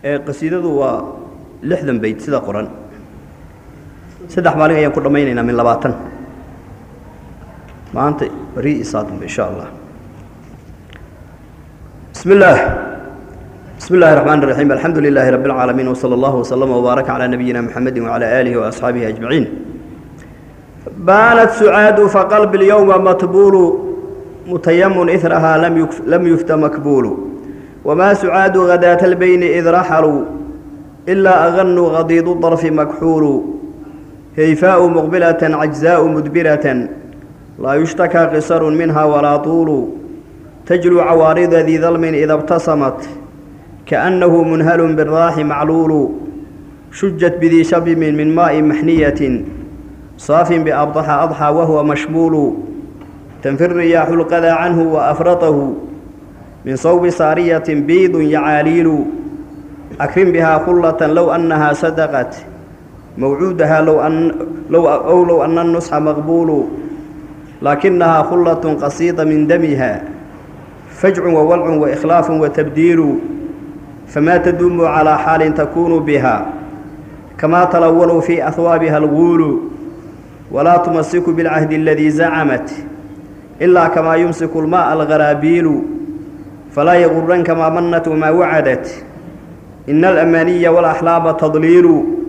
qasiidadu waa lixdan bayd sida qoran saddex maalin ayaan ku dhammaynaynaa min labaatan maanta beri isaadunba insha allah bismi illaah bismi illahi الرحمن الرحيم الحمد لله رب العالمين وصلى الله وسلم وبارك على نبينا محمد وعلى آله وأصحابه أجمعين بانت سعاد فقلب اليوم مطبول متيم إثرها لم يكف لم يفت مكبول وما سعاد غداة البين إذ رحلوا إلا أغنوا غضيض الطرف مكحول هيفاء مقبلة عجزاء مدبرة لا يشتكى قصر منها ولا طول تجلو عوارض ذي ظلم إذا ابتسمت كأنه منهل بالراح معلول شجت بذي شبم من ماء محنية صاف بأبضح أضحى وهو مشمول تنفي الرياح القذى عنه وأفرطه من صوب سارية بيض يعاليل أكرم بها خلة لو أنها صدقت موعودها لو أن لو أو لو أن النصح مقبول لكنها خلة قصيدة من دمها فجع وولع وإخلاف وتبديل فما تدوم على حال تكون بها كما تلونوا في أثوابها الغول ولا تمسك بالعهد الذي زعمت إلا كما يمسك الماء الغرابيل فلا يغرنك ما منت وما وعدت إن الأماني والأحلام تضليل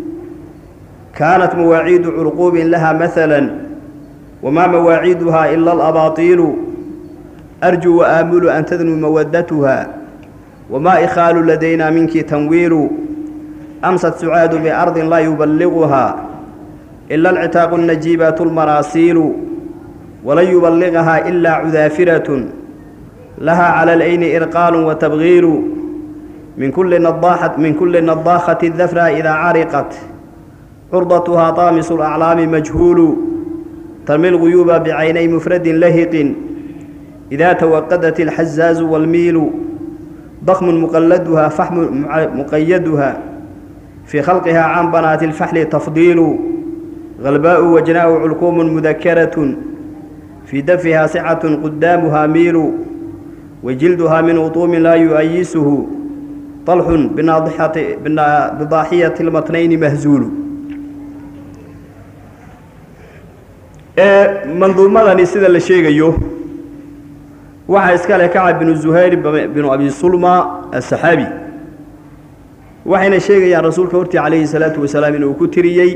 كانت مواعيد عرقوب لها مثلا وما مواعيدها إلا الأباطيل أرجو وآمل أن تذنو مودتها وما إخال لدينا منك تنوير أمست سعاد بأرض لا يبلغها إلا العتاق النجيبات المراسيل ولن يبلغها إلا عذافرة لها على العين إرقال وتبغير من كل نضاحة من كل نضاخة الذفرة إذا عرقت عرضتها طامس الأعلام مجهول ترمي الغيوب بعيني مفرد لهق إذا توقدت الحزاز والميل ضخم مقلدها فحم مقيدها في خلقها عن بنات الفحل تفضيل غلباء وجناء علكوم مذكرة في دفها سعة قدامها ميل وجلدها من وطوم لا يؤيسه طلح بناضحة بضاحية المتنين مهزول منظومة سيدة لشيغيو waxaa iska leh kacab binu zuhayr binu abi sulma asaxaabi waxayna sheegayaan rasuulka hortii calayhi salaatu wasalaam inuu ku tiriyey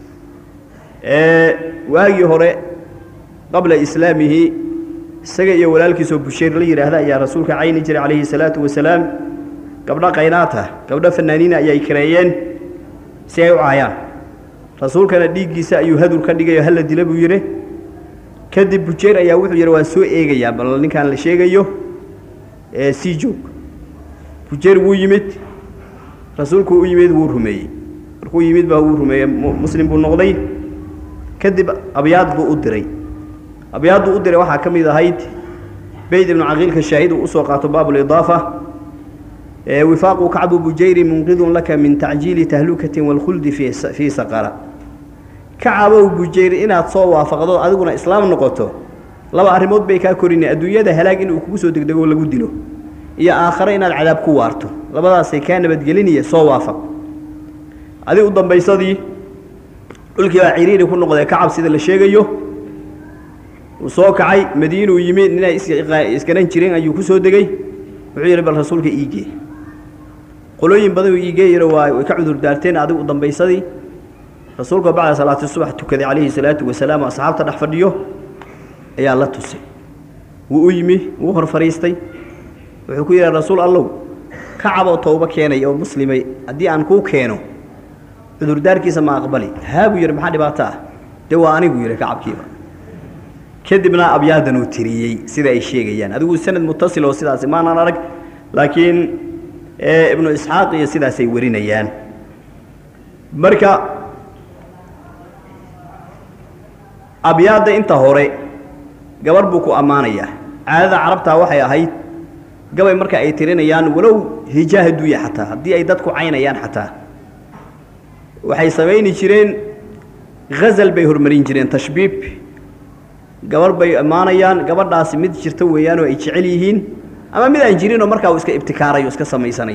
waagii hore qabla islaamihi isaga iyo walaalkiisoo bushayr la yidhaahda ayaa rasuulka cayni jiray calayhi salaatu wasalaam gabdho qaynaata gabdho fanaaniina ayay kareeyeen si ay u caayaan rasuulkana dhiiggiisa ayuu hadur ka dhigayo hala dila buu yidhi kadib bujeer ayaa wuxuu yidhi waan soo eegayaa bal ninkaan la sheegayo ee sii joog bujeer wuu yimid rasuulku u yimid wuu rumeeyey markuu yimid baa wuu rumeeyey muslim buu noqday kadib abyaad buu u diray abyaaddu u diray waxaa ka mid ahayd beyd ibnu caqiilka shaahid uu usoo qaato baabulidaafa wifaaqu kacbu bujayri munqidun laka min tacjiili tahlukatin waalkhuldi fii saqara kacabow bujayr inaad soo waafaqdo adiguna islaam noqoto laba arrimood bay kaa korinay adduunyada halaag inuu kugu soo degdego lagu dilo iyo aakhare inaad cadaab ku waarto labadaasay kaa nabadgelinaya soo waafaq adi u dambaysadii dhulkii baa ciriiri ku noqday kacab sida la sheegayo uu soo kacay madiinuu yimid ninay iskaran jireen ayuu ku soo degey wuxuu yidhi bal rasuulka iigee qolooyin badanuu iigee yidhi waa way ka cudur daarteen adigu u dambaysadii rasuulka bacda salaati subax tukaday calayhi salaatu wasalaam oo asxaabta dhex fadhiyo ayaa la tusay wuu u yimi wuu hor fadhiistay wuxuu ku yidhaha rasuul allow kacaboo towbo keenay oo muslimay haddii aan kuu keeno cudurdaarkiisa ma aqbali haa buu yidhi maxaa dhibaato ah dee waa anigu yidhi kacabkiiba kadibna abyaadan uu tiriyey sida ay sheegayaan adigu sanad mutasil oo sidaasi maanaan arag laakiin ibnu isxaaq iyo sidaasay warinayaan marka abyaadda inta hore gabarh buu ku ammaanayaa caadada carabtaa waxay ahayd gabay marka ay tirinayaan walow hijaa haduuya xataa haddii ay dadku caynayaan xataa waxay samayni jireen hazal bay hormarin jireen tashbiib gabarh bay ammaanayaan gabadhaasi mid jirta weeyaanoo ay jecel yihiin ama mid aan jirinoo markaa uu iska ibtikaarayo iska samaysanayo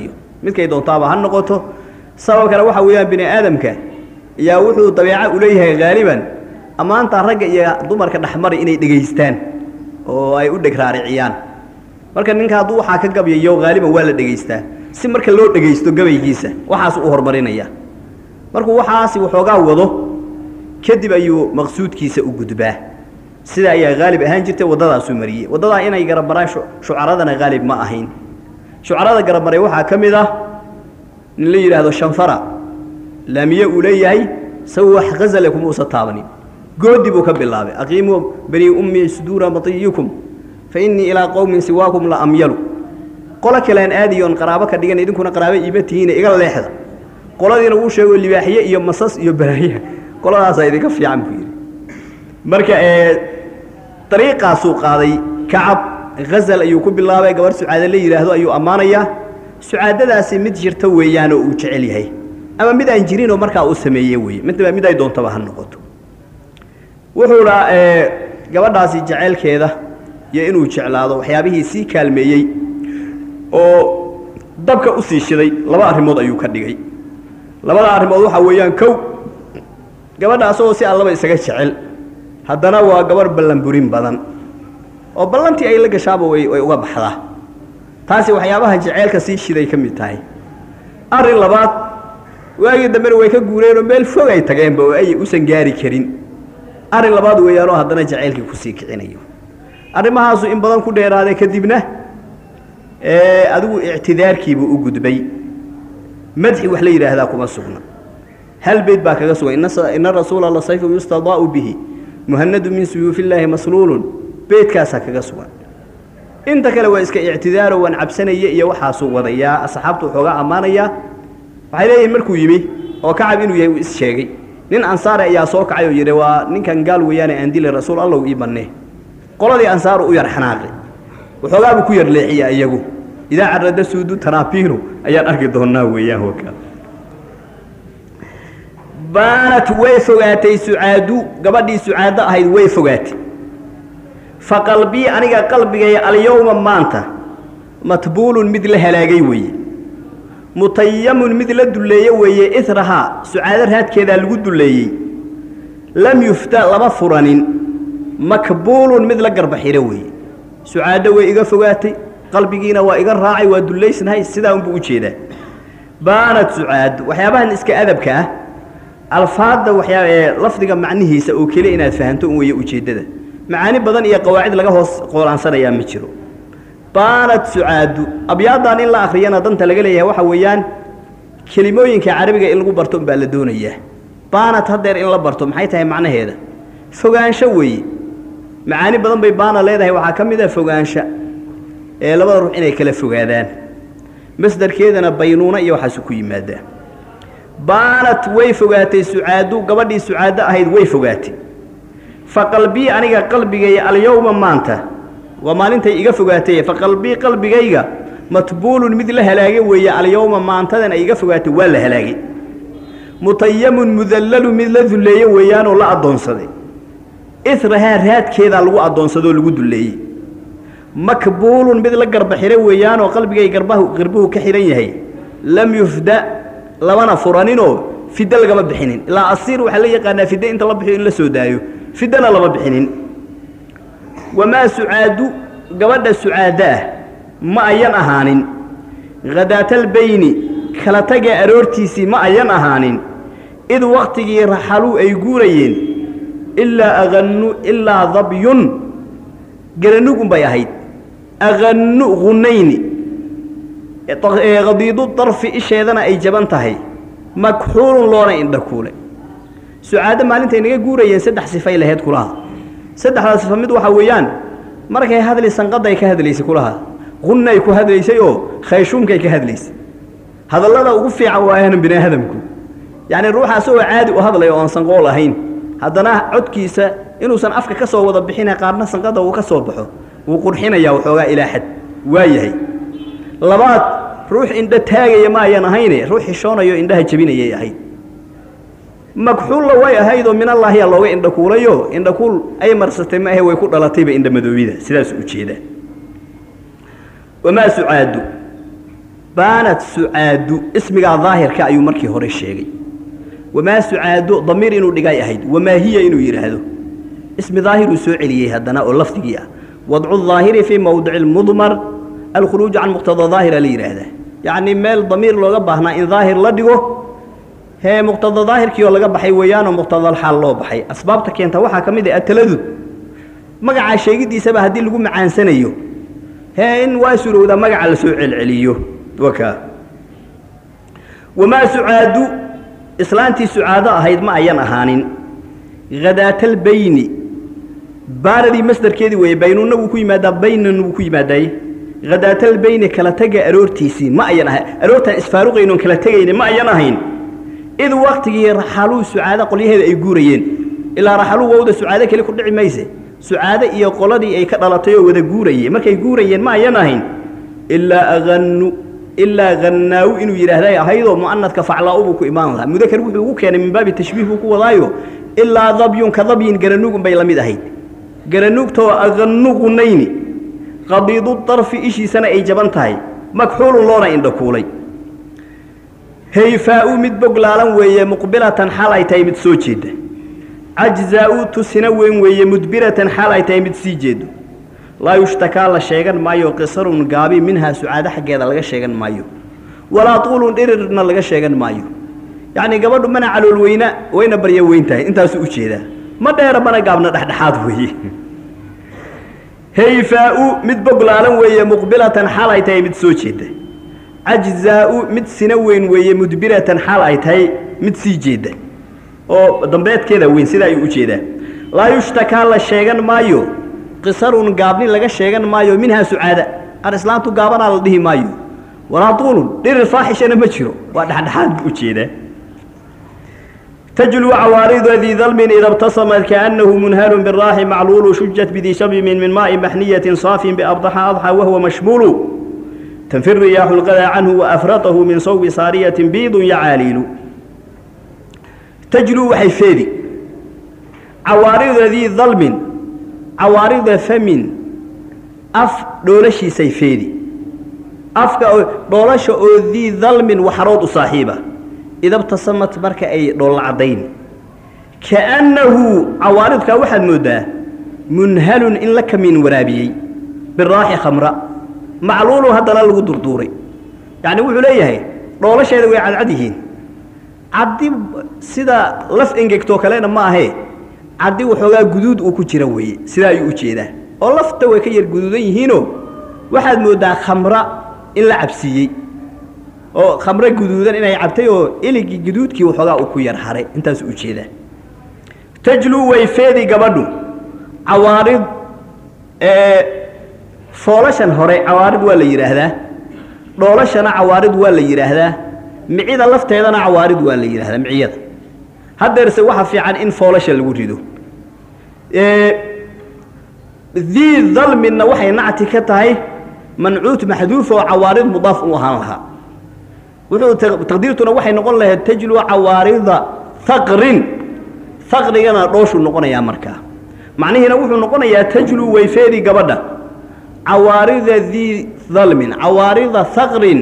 midkay doontaaba ha noqoto sabab kale waxa weeyaan bini aadamka yaa wuxuu dabeeco u leeyahay haaliban ammaantaa ragga iyo dumarka dhexmari inay dhegaystaan oo ay u dheg raariciyaan marka ninka hadduu waxaa ka gabyayo haaliban waa la dhegaystaa si marka loo dhegaysto gabaygiisa waxaas u horumarinaya markuu waxaasi waxoogaa wado kadib ayuu maqsuudkiisa u gudbaa sida ayaa haalib ahaan jirtay waddadaasuu mariyey waddadaa inay garamaraan shucaradana haalib ma ahayn shucarada garamaray waxaa ka mid ah nin la yidhaahdo shanfara laamiye uu leeyahay sawa wax hazale kuma usa taabanin goodi buu ka bilaabay aqiimuu bani ummi suduura matiyikum fa innii ilaa qowmin siwaakum la amyalu qolo kalean aadiyoon qaraabo ka dhigan idinkuna qaraabo iima tihiine iga leexda qoladiina uu sheego libaaxiye iyo masas iyo balaaya qoladaasaa idinka fiican buu yidhi marka dariiqaasuu qaaday kacab hazal ayuu ku bilaabay gabarh sucaade la yidhaahdo ayuu ammaanayaa sucaadadaasi mid jirta weeyaanoo uu jecel yahay ama mid aan jirinoo markaa uu sameeye weeye midba mid ay doontaba ha noqoto wuxuuna gabadhaasi jeceylkeeda iyo inuu jeclaado waxyaabihii sii kaalmeeyey oo dabka u sii shiday laba arrimood ayuu ka dhigay labada arrimood waxaa weeyaan kow gabadha asagoo si allaba isaga jecel haddana waa gabarh ballanburin badan oo ballantii ay la gashaaba way way uga baxdaa taasi waxyaabaha jeceylka sii shiday ka mid tahay arrin labaad waagii dambena way ka guureenoo meel fog ay tageenba oo ay usan gaari karin arrin labaad weeyaanoo haddana jacaylkii kusii kicinayo arrimahaasu in badan ku dheeraaday kadibna adigu ictidaarkiibuu u gudbay madxi wax la yidhaahdaa kuma sugna hal beyd baa kaga sugan ina rasuula la sayfu yustadaa'u bihi muhanadu min suyuufi illaahi masluulun beydkaasaa kaga sugan inta kale waa iska ictidaaro waan cabsanaya iyo waxaasuu wadayaa asxaabtu waxoogaa ammaanayaa waxay leeyihin markuu yimi oo kacab inuu yahay uu is sheegay nin ansaare ayaa soo kacay oo yidhi waa ninkan gaal weeyaane aan dilay rasuul allow ii bannee qoladii ansaaru u yar xanaaqay waxoogaa buu ku yar leexiya iyagu idaa carada suudu tanaabiinu ayaan arki doonnaa weeyaan waka baanat way fogaatay sucaadu gabadhii sucaado ahayd way fogaatay fa qalbii aniga qalbigay alyowma maanta matbuulun mid la halaagay weeye mutayamun mid la dulleeye weeye irahaa sucaado raadkeedaa lagu dulleeyey lam yufta lama furanin makbuulun mid la garbaxiro weeye sucaado way iga fogaatay qalbigiina waa iga raacay waa dullaysnahay sidaa unbuu u jeedaa baanad sucaadu waxyaabahan iska adabka ah alfaadda waxyaa ee lafdiga macnihiisa oo keliya inaad fahanto un weeye ujeeddada macaani badan iyo qawaacid laga hoos qoolaansanayaa ma jiro baanad sucaadu abyaaddan in la akhriyana danta laga leeyahay waxa weeyaan kelimooyinka carabiga in lagu barto unbaa la doonayaa baanad haddeer in la barto maxay tahay macnaheeda fogaansho weeye macaani badan bay baana leedahay waxaa ka mid ah fogaansha ee labada ruux inay kala fogaadaan masdarkeedana baynuuna iyo waxaasu ku yimaadaa baanat way fogaatay sucaadu gabadhii sucaado ahayd way fogaatay fa qalbii aniga qalbigay alyowma maanta waa maalintay iga fogaatay fa qalbii qalbigayga matbuulun mid la halaagay weeye alyowma maantadan ay iga fogaatay waa la halaagay mutayamun mudallalu mid la dulleeye weeyaanoo la addoonsaday israhaa raadkeedaa lagu addoonsadoo lagu dulleeyey makbuulun mid la garba xiro weeyaanoo qalbigay garbahu garbuhu ka xidhan yahay lam yufda labana furaninoo fiddo lagama bixinin ilaa asiir waxaa la yaqaanaa fiddo inta la bixiyo in la soo daayo fiddona lama bixinin wamaa sucaadu gabadha sucaado ah ma ayan ahaanin khadaatalbayni kala taga aroortiisii ma ayan ahaanin id wakhtigii raxaluu ay guurayeen ilaa agannu ilaa dabyun garanugun bay ahayd agannu hunayni qadiidu darfi isheedana ay jaban tahay makxuulun loona indhakuule sucaado maalintay naga guurayeen saddex sifay laheyd kulaha saddexdaa sifa mid waxaa weeyaan markay hadli sanqaday ka hadlaysay kulaha hunnay ku hadlaysay oo khayshuumkay ka hadlaysay hadallada ugu fiican waayaan bini aadamku yacni ruuxa asagoo caadi u hadlaya oon sanqool ahayn haddana codkiisa inuusan afka ka soo wada bixina qaarna sanqada uu ka soo baxo wuu qurxinayaa waxoogaa ilaa xad waa yahay labaad ruux indho taagaya ma ayan ahayne ruux xishoonayo indhaha jebinayay ahayd magxuulla way ahaydoo minallaahiyaa looga indhakuulayo indhakuul ay marsatay ma ahe way ku dhalatayba indhamadoobida sidaas u jeedaa wamaa sucaadu baanad sucaadu ismigaa daahirka ayuu markii hore sheegay wamaa sucaadu damiir inuu dhigay ahayd wamaa hiya inuu yidhaahdo ismi daahiruu soo celiyey haddana oo lafdigii ah wadcu daahiri fii mowdici lmudmar alkhuruuju can muqtada daahira la yidhaahdaa yacnii meel damiir looga baahnaa in daahir la dhigo hee muqtada daahirkii oo laga baxay weeyaanoo muqtadalxaal loo baxay asbaabta keenta waxaa ka mid ah ataladud magacaa sheegiddiisaba haddii lagu macaansanayo hee in waa surowda magaca la soo celceliyo wakaa wamaa sucaadu islaantii sucaado ahayd ma ayan ahaanin hadaatalbayni baaradii masdarkeedii weeye baynunna wuu ku yimaadaa baynan wuu ku yimaadaay hadaatalbayni kala tega aroortiisii ma ayan ahayn aroortaan isfaaruqaynoon kala tegayni ma ayan ahayn id waktigii raxaluu sucaado qolyaheeda ay guurayeen ilaa raxaluu wowda sucaado keli ku dhici mayse sucaado iyo qoladii ay ka dhalatay oo wada guurayeen markay guurayeen ma ayan ahayn ilaa aanu ilaa hannaawu inuu yidhaahday ahaydoo mu'anadka faclaa-u buu ku imaan lahaa mudakar wuxuu ugu keenay min baabi tashbiih buu ku wadaayo ilaa dabyun ka dabyin garanuug unbay la mid ahayd garanuugtoo ahannu qunayni qadiidu darfi ishiisana ay jaban tahay makxuulun loona indhakuulay hayfaa-u mid boglaalan weeye muqbilatan xaal ay tahay mid soo jeedda cajzaa-u tusina weyn weeye mudbiratan xaal ay tahay mid sii jeedo laa yushtakaa la sheegan maayo qisarun gaabi minhaa sucaado xaggeeda laga sheegan maayo walaa tuulun dhirirna laga sheegan maayo yacnii gabadhu mana calool weyna wayna barya weyn tahay intaasuu u jeedaa ma dheera mana gaabna dhexdhexaad weeye hayfaa-u mid boglaalan weeye muqbilatan xaal ay tahay mid soo jeedda cajzaa-u mid sina weyn weeye mudbiratan xaal ay tahay mid sii jeedda oo dambeedkeeda weyn sidaa ayuu u jeedaa laa yushtakaa la sheegan maayo qisarun gaabni laga sheegan maayo minhaa sucaada aan islaantu gaabanaa la dhihi maayo walaa tuulun dhirir faaxishana ma jiro waa dhexdhexaad buu u jeedaa تجلو عوارض ذي ظلم إذا ابتصمت كأنه منهل بالراح معلول شجت بذي شبم من ماء محنية صاف بأبضح أضحى وهو مشمول تنفي الرياح الغذا عنه وأفرطه من صوب صارية بيض يعاليل تجلو وحيفيدي عوارض ذي ظلم عوارض فم أف دولشي سيفيدي أف دولش ذي ظلم وحروض صاحبه ida btasamat marka ay dholla caddayn kaannahu cawaaridkaa waxaad mooddaa munhalun in la kamiin waraabiyey biraaxi khamra macluulun haddana lagu durduuray yacni wuxuu leeyahay dhoolasheeda way cadcad yihiin caddi sida laf engegtoo kalena ma ahee caddi waxoogaa guduud uu ku jira weeye sidaa ayuu u jeedaa oo lafta way ka yar guduudan yihiinoo waxaad mooddaa khamra in la cabsiiyey oo khamre guduudan inay cabtay oo iligii guduudkii waxoogaa uu ku yar haray intaasuu u jeedaa tajluu way feedi gabadhu cawaarid foolashan hore cawaarid waa la yidhaahdaa dhoolashana cawaarid waa la yidhaahdaa micida lafteedana cawaarid waa la yidhahdaa miciyada haddeerse waxa fiican in foolasha lagu rido dii dalminna waxay nacti ka tahay mancuut maxduuf oo cawaarid mudaaf u ahaan lahaa wuxuu taqdiirtuna waxay noqon lahayd tajlu cawaarida haqrin haqrigana dhooshuu noqonayaa markaa macnihiina wuxuu noqonayaa tajlu wayfeedi gabadha cawaarida dii dalmin cawaarida haqrin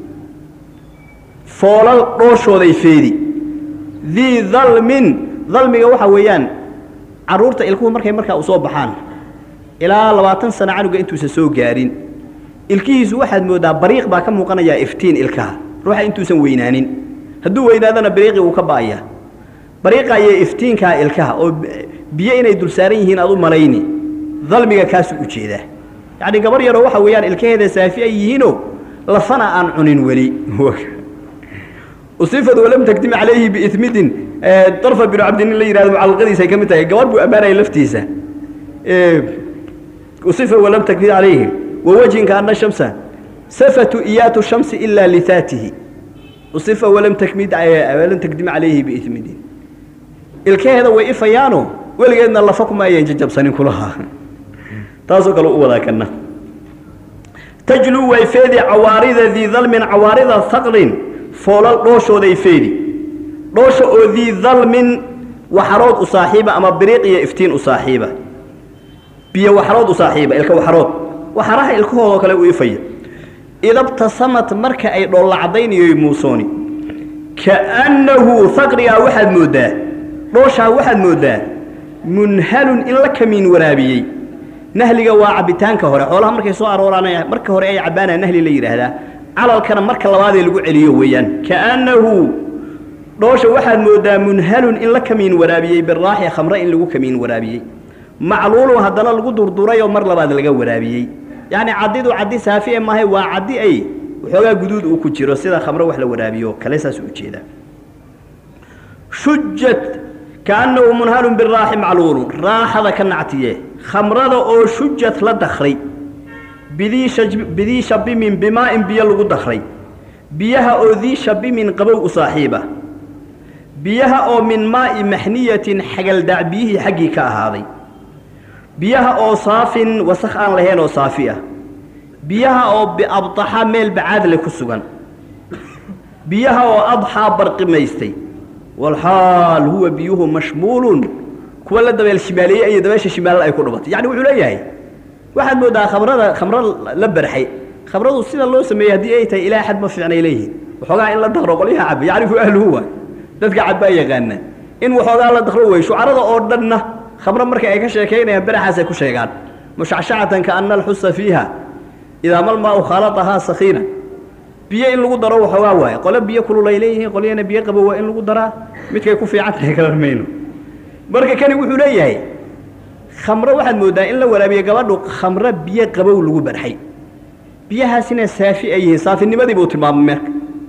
foolal dhooshooday feedi dii dalmin dalmiga waxaa weeyaan carruurta ilkuhu markay markaa u soo baxaan ilaa labaatan sano canuga intuusan soo gaarin ilkihiisu waxaad mooddaa bariiq baa ka muuqanayaa iftiin ilkaha ruuxa intuusan weynaanin hadduu weynaadana bariiqii wuu ka ba'ayaa bariiqa iyo iftiinkaa ilkaha oo biyo inay dul saaran yihiin aad u malayni dalmiga kaasuu u jeedaa yacni gabar yaroo waxa weeyaan ilkaheeda saafi ay yihiinoo lafana aan cunin weli usifad walam takdim calayhi biimidin darfa binu cabdinin la yihahdo mucalaqadiisa ay ka mid tahay gabar buu ammaanaya laftiisa usifa walam takdim calayhi wawajhinka ana shamsa safatu iyaatu shamsi ilaa lihaatihi usifa walam takmid walam takdim calayhi biimidin ilkaheeda way ifayaano weligeedna lafa kuma ayan jajabsanin kulaha taasoo kale u wadaa kana tajluu way feedi cawaarida dii dalmin cawaarida haqrin foolal dhooshooday feedi dhoosha oo dii dalmin waxarood u saaxiiba ama biriiq iyo iftiin u saaxiiba biyo waxarood u saaxiiba ilka waxarood waxaraha ilkahoodoo kale u ifaya idabtasamat marka ay dhoolla caddaynayo muusooni kaannahu haqrigaa waxaad mooddaa dhooshaa waxaad mooddaa munhalun in la kamiin waraabiyey nahliga waa cabbitaanka hore xoolaha markay soo arooraan marka hore ay cabbaanaa nahli la yidhaahdaa calalkana marka labaadee lagu celiyo weeyaan kaannahu dhoosha waxaad mooddaa munhalun in la kamiin waraabiyey biraaxi khamre in lagu kamiin waraabiyey macluulun haddana lagu durduray oo mar labaad laga waraabiyey yacni caddidu caddi saafi e maahay waa caddi ay waxoogaa guduud uu ku jiro sida khamre wax la waraabiyo kale saas u jeedaa shujat kaannahu munhalun biraaxi macluulun raaxada ka nactiye khamrada oo shujad la dakray bidii shabimin bimaa'in biyo lagu dakray biyaha oo dii shabimin qabow u saaxiiba biyaha oo min maa'i maxniyatin xagaldaac biyihii xaggii ka ahaaday biyaha oo saafin wasakh aan lahayn oo saafi ah biyaha oo biabdaxa meel bacaadle ku sugan biyaha oo adxaa barqimaystay walxaal huwa biyuhu mashmuulun kuwa la dabeel shimaaleeyey iyo dabeesha shimaalla ay ku dhubatay yacni wuxuu leeyahay waxaad mooddaa khamrada khamro la barxay khamradu sida loo sameeyey haddii ay tahay ilaa xad ma fiicnay leeyihiin waxoogaa in la dakro qolyaha cabba yacrifu ahluhu waay dadka cabbaa yaqaana in waxoogaa la dakro wey shucarada oo dhanna khamro marka ay ka sheekaynayaan beraxaasay ku sheegaan mushacshacatan kaana alxusa fiiha idaa malmaau khaaladahaa sakiina biyo in lagu daro waxoogaa waaye qole biyo kululay leeyihiin qolyana biyo qabo waa in lagu daraa midkay ku fiican tahay garan mayno marka kani wuxuu leeyahay khamro waxaad mooddaa in la waraabiye gabadhu khamro biyo qabow lagu barxay biyahaasina saafi ay yihiin saafinimadii buu tilmaamay meerka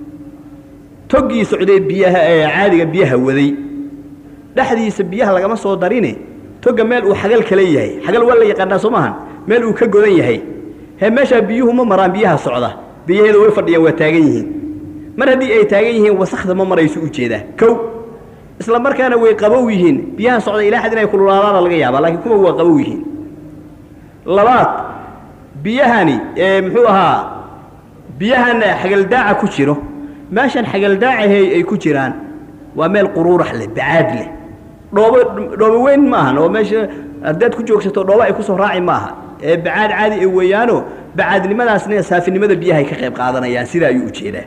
toggii socday biyaha ee caadiga biyaha waday dhexdiisa biyaha lagama soo darine togga meel uu xagal kale yahay xagal waa la yaqaanaa soo maahan meel uu ka godan yahay he meeshaa biyuhu ma maraan biyaha socda biyaheeda way fadhiyaan waa taagan yihiin mar haddii ay taagan yihiin wasakda ma marayso ujeedaa kow isla markaana way qabow yihiin biyaha socda ilaa xad inay kululaadaana laga yaabaa laakiin kuwa waa qabow yihiin labaad biyahani ee muxuu ahaa biyahan xagaldaaca ku jiro meeshan xagaldaacahay ay ku jiraan waa meel quruurax leh bacaad leh dhoobo dhoobo weyn ma ahan oo meesha haddaad ku joogsato dhoobo ay kusoo raaci ma aha ee bacaad caadi ay weeyaano bacaadnimadaasna saafinimada biyahay ka qayb qaadanayaan sidaa ayuu ujeedaa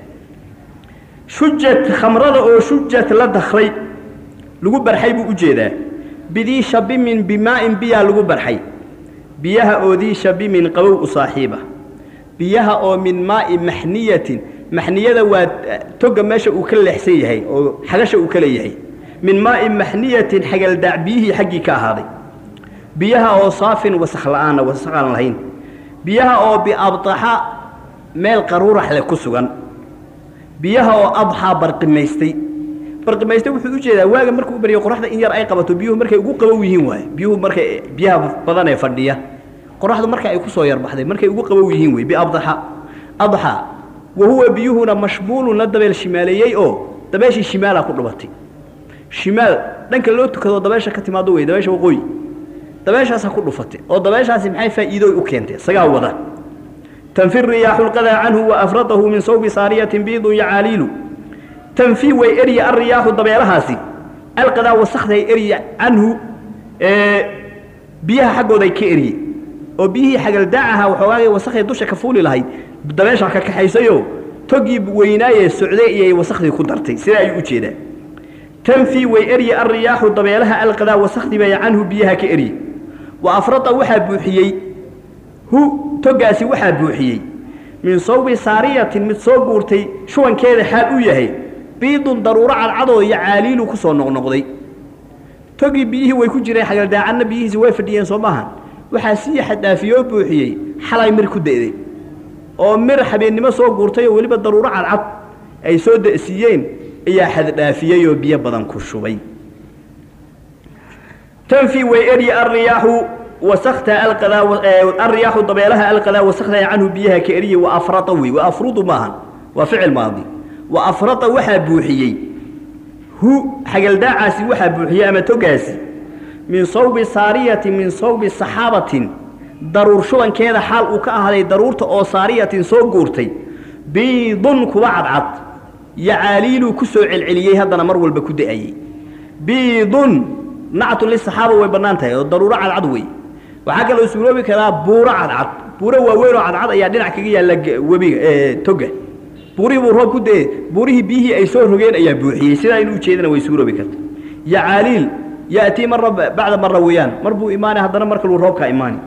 shujat khamrada oo shujat la dakray lagu barxay buu ujeedaa bidii shabimin bimaa'in biyaa lagu barxay biyaha oo dii shabimin qabow u saaxiiba biyaha oo min maa'i maxniyatin maxniyada waa toga meesha uu ka leexsan yahay oo xagasha uu ka leeyahay min maa'i maxniyatin xagaldaac biyihii xaggii ka ahaaday biyaha oo saafin wasakh la'aana wasakh aan lahayn biyaha oo biabdaxa meel qaruurax leh ku sugan biyaha oo adxaa barqimaystay barqimaystay wuxuu u jeedaa waaga markuu u baryo qoraxda in yar ay qabato biyuhu markay ugu qabow yihiin waaye biyuhu markay biyaha badan ee fadhiya qoraxdu marka ay ku soo yarbaxday markay ugu qabow yihiin wey biabdaxa adxaa wa huwa biyuhuna mashmuulun la dabeel shimaaleeyey oo dabeeshii shimaalaa ku dhubatay shimaal dhanka loo tukado dabeesha ka timaado wey dabeesha waqooyi dabeeshaasaa ku dhufatay oo dabeeshaasi maxay faa'iidooy u keentay isagaa wada tanfi riyaaxu lqadaa canhu wa afradahu min sawbi saariyatin biidun yacaaliilu tanfi way erya alriyaaxu dabeelahaasi alqadaa wasakday erya canhu biyaha xaggooday ka erye oo biyihii xagaldaacaha waxoogaagay wasakday dusha ka fuuli lahayd dabeeshaa ka kaxaysayoo togii weynaayee socday iyay wasakhdii ku dartay sidaa ayuu u jeedaa tanfi way erye alriyaaxu dabeelaha alqadaa wasakhdii bay canhu biyaha ka erye wa afrada waxaa buuxiyey hu togaasi waxaa buuxiyey min sawbi saariyatin mid soo guurtay shubankeeda xaal u yahay biidun daruuro cadcadoo iyo caaliilu ku soo noqnoqday togii biyihii way ku jireen xagaldaacanna biyihiisi way fadhiyeen soo maahan waxaa sii xadhaafiyoo buuxiyey xalay mir ku da'day oo mir habeennimo soo guurtay oo weliba daruuro cadcad ay soo da'siiyeen ayaa xaddhaafiyey oo biyo badan ku shubay tanfi way eryi alriyaaxu wasakta alqadaa alriyaaxu dabeelaha alqadaa wasakta canhu biyaha ka eryi wa afrada wey wa afrudu maahan waa ficil maadi wa afrada waxaa buuxiyey hu xagaldaacaasi waxaa buuxiyey ama togaasi min sawbi saariyatin min sawbi saxaabatin daruur shubankeeda xaal uu ka ahaaday daruurta oo saariyatin soo guurtay biidun kuwa cadcad yacaaliiluu ku soo celceliyey haddana mar walba ku da'ayey biidun nactu lisaxaaba way bannaan tahay oo daruuro cadcad wey waxaa kaloo suuroobi karaa buuro cadcad buuro waaweyn oo cadcad ayaa dhinac kaga yaalla webiga toga buurihii buu roob ku dee buurihii biyihii ay soo rogeen ayaa buuxiyey sidaa inuu ujeedana way suuroobi karta yacaaliil ya'tii marra bacda marra weeyaan mar buu imaanay haddana mar kaluu roobkaa imaani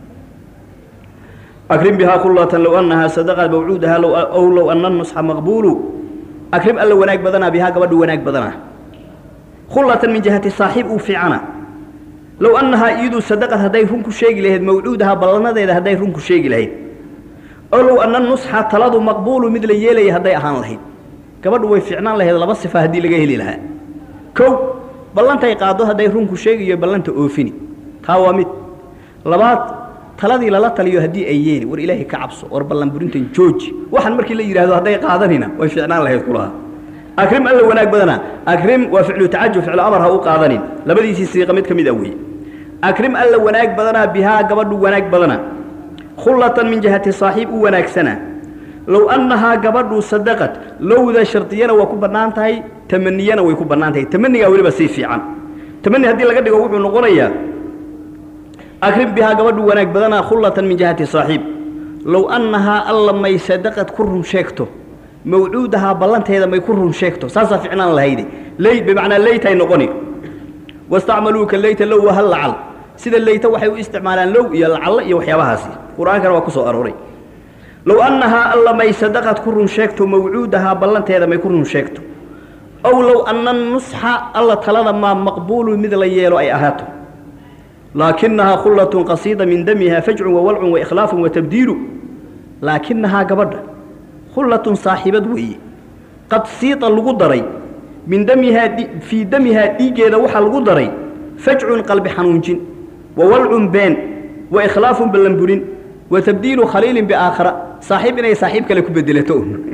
akrim bihaa kullatan low annahaa sadaqat mawcuudaha ow low anna nusxa maqbuulu akrim alla wanaag badanaa bihaa gabadhu wanaag badanaa khullatan min jihati saaxiib uu fiicana low annahaa iyadu sadaqad hadday run ku sheegi lahayd mawcuudaha ballanadeeda hadday run ku sheegi lahayd oo low anna nusxa taladu maqbuulu mid la yeelaya hadday ahaan lahayd gabadhu way fiicnaan lahayd laba sifa haddii laga heli lahaa kow ballantay qaaddo hadday runku sheegayo ballanta oofini taa waa mid labaad taladii lala taliyo haddii ay yeeli war ilaahay ka cabso war ballan burintan jooji waxaan markii la yidhaahdo hadday qaadanina way fiicnaan lahayd kulahaa akrim alla wanaag badana akrim waa ficlu tacajub ficlu amar ha u qaadanin labadiisii siiqa mid ka mid a weeye akrim alla wanaag badanaa bihaa gabadhu wanaag badana khullatan min jihati saaxiib u wanaagsana low annahaa gabadhu sadaqad lowda shardiyana waa ku bannaan tahay tamaniyana way ku bannaan tahay tamanigaa weliba sii fiican tamani haddii laga dhigo wuxuu noqonayaa akrim bihaa gabadhu wanaag badanaa khullatan min jihati saaxiib low annahaa alla may sadaqad ku run sheegto mawcuudahaa ballanteeda may ku run sheegto saasaa ficnaan lahayde ley bimacnaa leytay noqoni wastacmaluuka leyta low wahal lacal sida leyta waxay u isticmaalaan low iyo lacallo iyo waxyaabahaasi qur-aankana waa ku soo arooray low annahaa alla may sadaqad ku run sheegto mawcuudahaa ballanteeda may ku run sheegto ow low anna nusxa alla talada maa maqbuulu mid la yeelo ay ahaato laakinahaa khullatun qasiida min damiha fajcun wawalcun waikhlaafun watabdiilu laakinahaa gabadha khullatun saaxiibad weeye qad siita lagu daray min damihaa fii damihaa dhiiggeeda waxaa lagu daray fajcun qalbi xanuunjin wawalcun been waikhlaafun ballanburin watabdiilu khaliilin biaakhara saaxiib inay saaxiib kale ku bedelato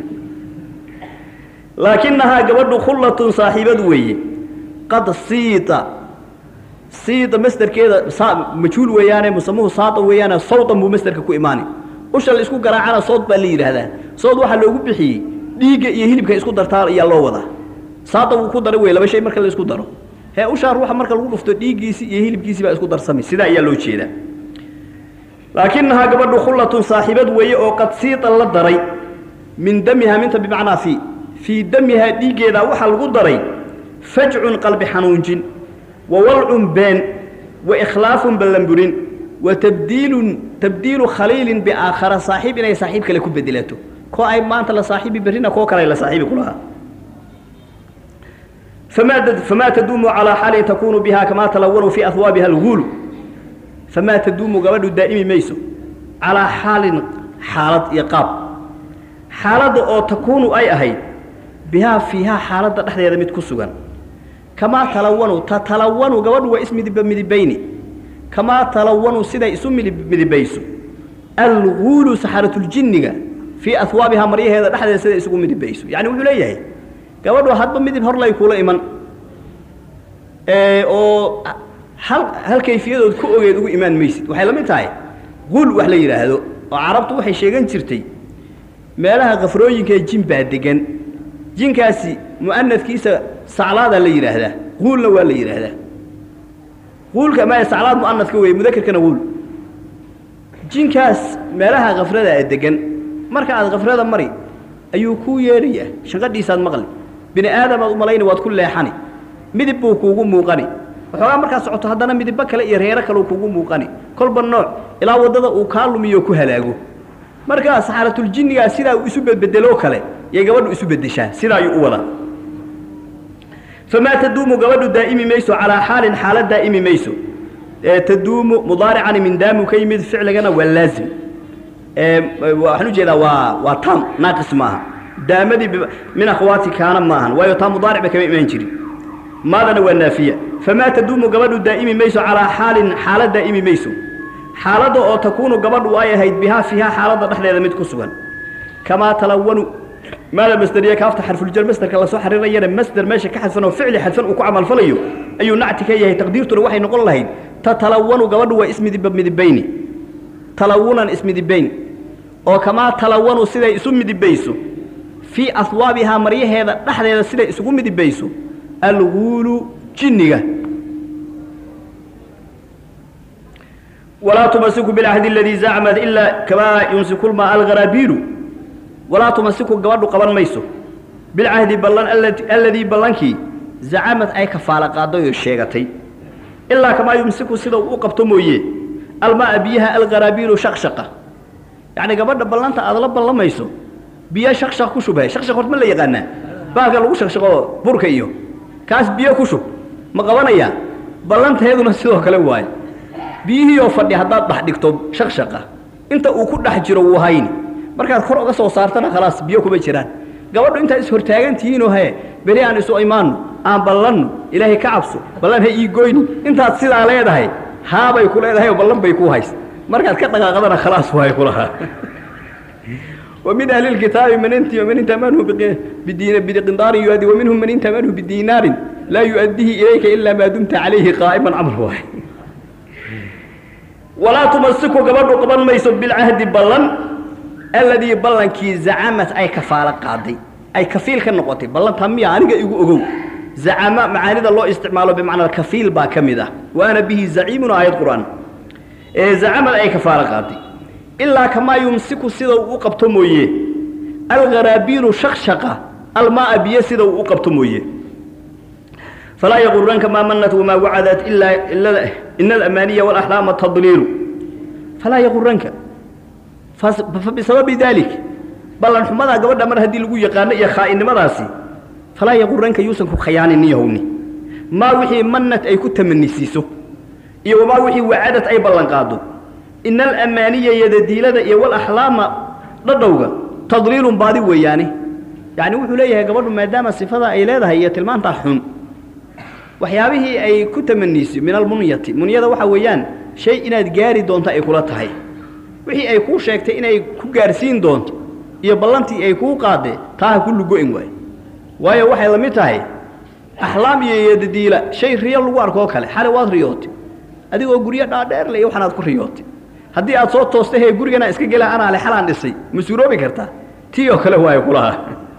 laakinahaa gabadhu khullatun saaxiibad weeye qad siita siida masderkeeda majhuul weeyaane musamuhu saada weeyaane sawdan buu masderka ku imaani usha la isku garaacana sood baa la yidhaahdaa sood waxaa loogu bixiyey dhiigga iyo hilibka isku dartaa ayaa loo wadaa saada wuu ku daray wey laba shay marka la isku daro hee ushaa ruuxa marka lagu dhufto dhiiggiisii iyo hilibkiisii baa isku darsamay sidaa ayaa loo jeedaa laakinahaa gabadhu khullatun saaxiibad weeye oo qad siida la daray min damiha minta bimacnaa fii fii damihaa dhiiggeeda waxaa lagu daray fajcun qalbi xanuunjin wawalcun been waikhlaafun ballanburin wa tabdiilun tabdiilu khaliilin biaakhara saaxiib inay saaxiib kale ku bedelato koo ay maanta la saaxiibi berrina koo kale la saaxiibi ku lahaa famaa famaa taduumu calaa xaalin takuunu bihaa kamaa talawanu fii ahwaabiha alguulu famaa taduumu gabadhu daa'imi mayso calaa xaalin xaalad iyo qaab xaaladda oo takuunu ay ahayd bihaa fiihaa xaaladda dhexdeeda mid ku sugan kamaa talawanu tatalawanu gabadhu waa ismidiba midibayni kamaa talawanu siday isu midib midibayso alguulu saxaratljinniga fii ahwaabihaa maryaheeda dhexdeeda siday isugu midibayso yacni wuxuu leeyahay gabadhu hadba midib horlay kuula iman oo hal hal kayfiyadood ku ogeed ugu imaan maysid waxay la mid tahay guul wax la yidhaahdo oo carabtu waxay sheegan jirtay meelaha kafrooyinka ee jin baa degan jinkaasi mu'anadkiisa saclaadaa la yidhaahdaa guulna waa la yidhaahdaa guulka ma saclaad mu'anadka weeye mudakerkana guul jinkaas meelaha khafrada a degan marka aad khafrada mari ayuu kuu yeedhayaa shanqadhiisaad maqli bini aadamaad u malayni waad ku leexani midib buu kuugu muuqani waxoogaa markaad socoto haddana midibbo kale iyo reero kaleu kuugu muuqani kolba nooc ilaa waddada uu kaa lumiyo ku halaago markaa saxaaratuljinnigaa sidaa uu isu bedbedeloo kale yay gabadhu isu beddeshaa sidaa ayuu u wadaa famaa taduumu gabadhu daa'imi mayso calaa xaalin xaalad daa'imi mayso taduumu mudaaricani min daamu ka yimid ficligana waa laazim waxaan ujeedaa waa waa tam naaqis maaha daamadii min akhwaati kaana maahan waayo taa mudaaric ba kama imaan jirin maadana waa naafiya famaa taduumu gabadhu daa'imi mayso calaa xaalin xaalad daa'imi mayso xaaladda oo takuunu gabadhu ay ahayd bihaa fiihaa xaaladda dhexdeeda mid ku sugan kamaa talawanu maada masderiya kaafta xarfuljar masderka lasoo xariirayana masder meesha ka xadfan oo ficli xadfan uu ku camalfalayo ayuu nacti ka yahay taqdiirtuna waxay noqon lahayd tatalawanu gabadhu waa ismidiba midibayni talawunan ismidibayn oo kamaa talawanu siday isu midibayso fii ahwaabihaa maryaheeda dhexdeeda siday isugu midibayso alguulu jinniga walaa tumasiku bilcahdi aladii zacmad ilaa kamaa yumsiku lmaa algaraabiilu walaa tumasiku gabadhu qaban mayso bilcahdi ballan alladii ballankii zacamad ay kafaala qaaday oo sheegatay ilaa kamaa yumsiku sida uu u qabto mooye almaa biyaha algaraabiilu shaqshaqa yacni gabadha ballanta aad la ballamayso biyo shaqshaq ku shubhay shaqshaq horta ma la yaqaanaa baalka lagu shaqshaqo burka iyo kaas biyo ku shub ma qabanayaa ballanteeduna sidoo kale waaye biyihiioo fadhi haddaad dhex dhigto shaqshaqa inta uu ku dhex jiro wuu hayni markaad kor uga soo saartana khalaas biyo kuma jiraan gabadhu intaad is hortaagan tihiinoo hee beri aan isu imaanno aan ballanno ilaahay ka cabso ballan ha ii goyni intaad sidaa leedahay haabay ku leedahay oo ballan bay ku hays markaad ka dhaqaaqdana khalaas waay kulahaa ومن أهل الكتاب من انت ومن انت منه بدين بقنطار يؤدي ومنهم من انت منه بدينار لا يؤديه إليك إلا ما دمت عليه قائما عمل واحد ولا تمسكوا قبل قبل ما يسب بالعهد بلن الذي بلن كي زعمت أي كفالة قاضي أي كفيل كالنقطي بلن تمي عنك يقو زعم معاني الله استعماله بمعنى الكفيل با كمده وأنا به زعيم آية قرآن إيه زعم أي كفالة قاضي ilaa kamaa yumsiku sida uu u qabto mooye algaraabiilu shaqshaqa almaaa biyo sida uu u qabto mooye falaa yaquranka maa manat wamaa wacadat ilaa ina alamaaniya walaxlaama tadliilu falaa yaquranka fabisababi dalik ballan xumadaa gabadha mar haddii lagu yaqaano iyo khaa'inimadaasi falaa yaquranka yuusan ku khayaanin yahowni maa wixii manat ay ku tamanisiiso iyo wamaa wixii wacadad ay ballan qaado ina alamaaniya yadadiilada iyo walaxlaama dhadhowga tadliilun baadi weeyaane yacni wuxuu leeyahay gabadhu maadaama sifada ay leedahay iyo tilmaantaa xun waxyaabihii ay ku tamaniisay min almunyati munyada waxa weeyaan shay inaad gaari doonto ay kula tahay wixii ay kuu sheegtay inay ku gaarsiin doonto iyo ballantii ay kuu qaadee taa ha ku lugo-in waayo waayo waxay la mid tahay axlaam iyo yadadiila shay riyo lagu arkoo kale xale waad riyootay adigoo guryo dhaadheerle iyo waxaanaad ku riyootay haddii aad soo toosta hee gurigana iska gela anaa le xalaan dhisay ma suuroobi kartaa tii oo kale waayo kulahaa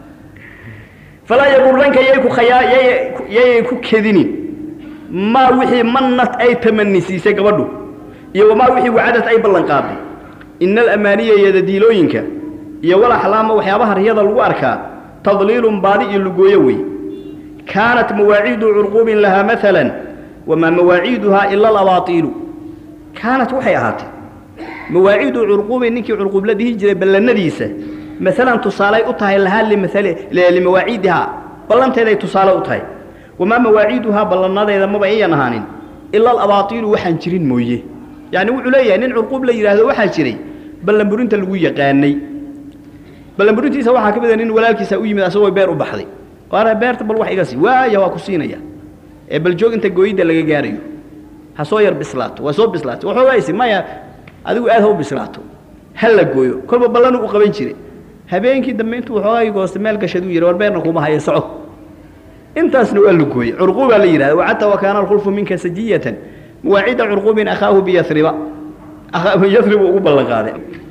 falaa yaquranka yay ku khayaa yayay ku kedinin maa wixii mannad ay tamanisiisay gabadhu iyo wamaa wixii wacadad ay ballan qaaday ina alamaaniya yadadiilooyinka iyo walaxlaama waxyaabaha riyada lagu arkaa tadliilun baadi iyo lugooyo wey kaanat mawaaciidu curquubin lahaa maalan wamaa mawaaciiduhaa ila alabaatiilu kaanat waxay ahaatay mawaaciidu curquubin ninkii curquub la dhihi jiray ballanadiisa maalan tusaalay u tahay lahaa limawaaciidihaa ballanteeday tusaale u tahay wamaa mawaaciiduhaa ballanadeeda maba iyan ahaanin ila alabaatiilu waxaan jirin mooye yacni wuxuu leeyahay nin curquub la yidhaahdo waxaa jiray ballanburinta lagu yaqaanay ballanburintiisa waxaa ka mida nin walaalkiisa u yimid asagoo beer u baxday waana beerta bal wax iga sii waaya waa ku siinaya ee bal joog inta gooyidda laga gaarayo ha soo yar bislaato waa soo bislaato waxoogaysi maya adigu aad ha u bislaato ha la gooyo kolba ballanuu u qaban jiray habeenkii dambe intuu waxoogay goosta meel gashaduu yidhi war beerna kuma haya soco intaasna waa la gooyey curquubaa la yidhahda wacata wakaana alkhulfu minka sajiyatan muwaacida curquubin akhaahu biyasriba yasribu ugu ballan qaaday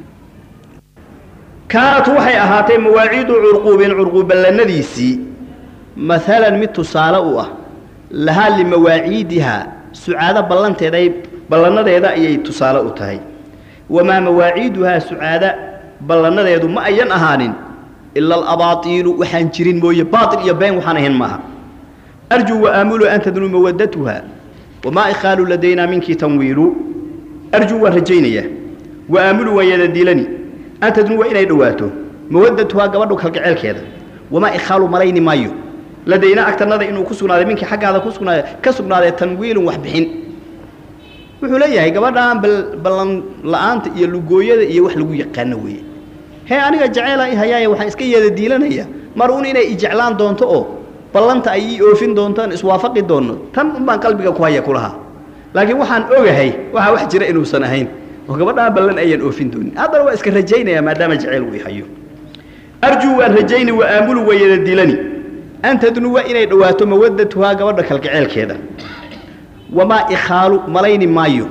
kaanat waxay ahaatay mawaaciidu curquubin curquub ballanadiisii maalan mid tusaale u ah lahaa limawaaciidihaa sucaado ballanteeday ballanadeeda ayay tusaale u tahay wamaa mawaaciiduhaa sucaada ballanadeedu ma ayan ahaanin ila alabaatiilu waxaan jirin mooye baatil iyo been waxaan ahayn maaha arjuu waaamulu an tadnuu mawadatuha wamaa ikhaalu ladaynaa minkii tanwiilu arjuu waan rajaynayaa waaamulu waan yadadiilani an tadnuu waa inay dhowaato mawadatuhaa gabadhu kalgaceelkeeda wamaa ikhaalu malayni maayo ladaynaa agtanada inuu ku sugnaaday minkii xaggaada ku sugnaaday ka sugnaaday tanwiilun wax bixin wuxuu leeyahay gabadhaan ballan la-aanta iyo lugooyada iyo wax lagu yaqaano weeye hee aniga jaceela i hayaaya waxaan iska yeeda diilanaya mar un inay ijeclaan doonto oo ballanta ay ii oofin doontaan iswaafaqi doonno tan un baan qalbiga ku haya kulahaa laakiin waxaan ogahay waxaa wax jira inuusan ahayn oo gabadhaan ballan ayaan oofin doonin haddana waa iska rajaynaya maadaama jaceyl uu i hayo arjuu waan rajayni wa aamulu waa yeeda diilani an tadnuwa inay dhowaato mawadatuhaa gabadha kalgaceelkeeda wamaa ikhaalu malayni maayo